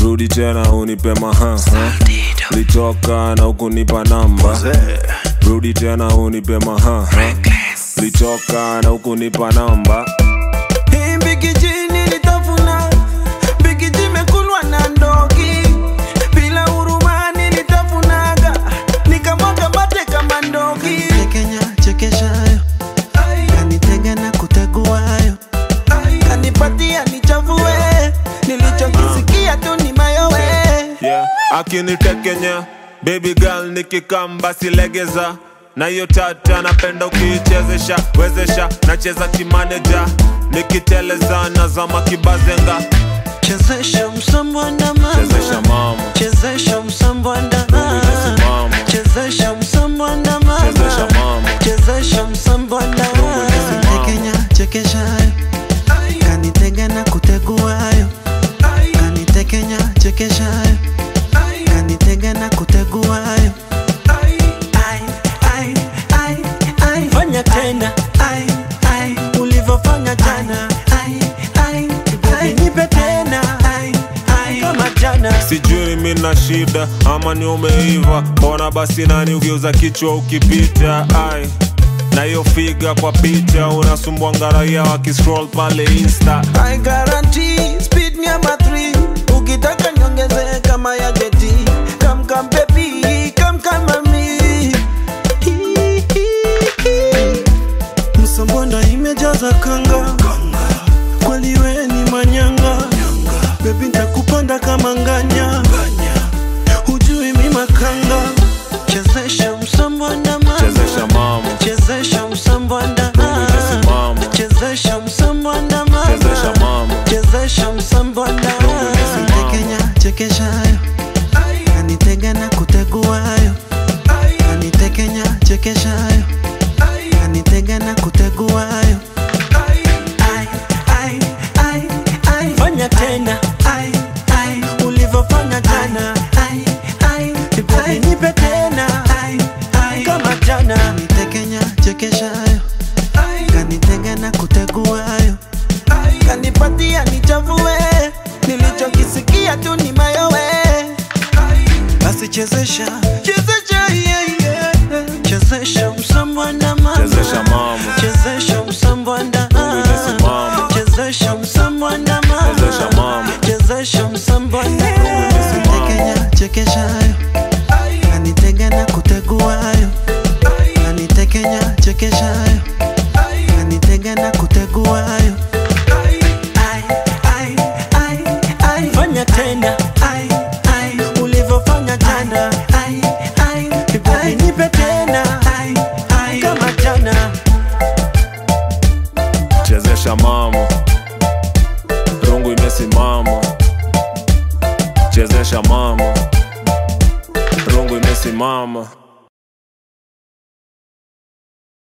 rudi tena unipe maha litoka na ukunipa namba rudi tena unipe maha litoka na ukunipa namba Hii mbigiji nilitafuna, mbigiji imekulwa na ndogi. Bila huruma nilitafunaga, nikamwaga mate kama ndogi. Kenya chekeshayo kanitega na kuteguayo Kanipatia nichafue, nilichokisikia tu ni mayowe. yeah. akinitekenya baby girl nikikamba silegeza na hiyo tata napenda ukiichezesha wezesha nacheza kimaneja nikiteleza nazama kibazenga chezesha msambwanda mama chezesha mama chezesha msambwanda Chezesha mama. chezesha msambwanda mama Chezesha mama. chezesha msambwanda mama. Kenya chekeshayo kanitega na kuteguayo kanitekenya chekeshayo kanitega na kuteguayo Ai, ai, ai, ai. Fanya tena Ai, ai, ulivyofanya jana, ai, ai, ai. nipe tena Ai, ai. kama jana. sijui mi na shida ama ni umeiva mbona basi nani ukiuza kichwa ukipita ai na hiyo figa kwa picha unasumbua ngaraia wakiscroll pale insta I guarantee speed ni ama 3 ukitaka nyongeze kama ya jeti come come baby come come mami msambonda imejaza kanga kweli we ni manyanga bebi ntakupanda kama nganya hujui mi makanga chezesha msambonda mama chezesha mama chezesha msambonda imesimama. chezesha msambonda mama chezesha mama chezesha msambonda imesimama. Kenya chekeshayo kanitega na kuteguayo kanitekenya chekeshayo kanitega na kuteguayo Ai, ai, ai, ai. fanya tena Ai, ai, ulivyofanya jana ai, ai, baby ai. nipe tena Ai, ai. kama jana Kanitekenya chekeshayo kanitega na kuteguayo kanipatia nichafue nilichokisikia tu ni mayowe basi chezesha chezesha yeah, yeah. chezesha msambwanda mama chezesha mama chezesha msambwanda imesimama. chezesha msambwanda mama Chezesha mama. chezesha msambwanda imesimama. Kenya chekeshayo kanitega na kuteguayo kanitekenya chekeshayo kanitega na kuteguayo Ai, ai, ai, ai. fanya tena Ai, ai, ulivyofanya jana ai, ai, baby ai. nipe tena Ai, ai. kama jana chezesha mama rungu imesimama chezesha mama rungu imesimama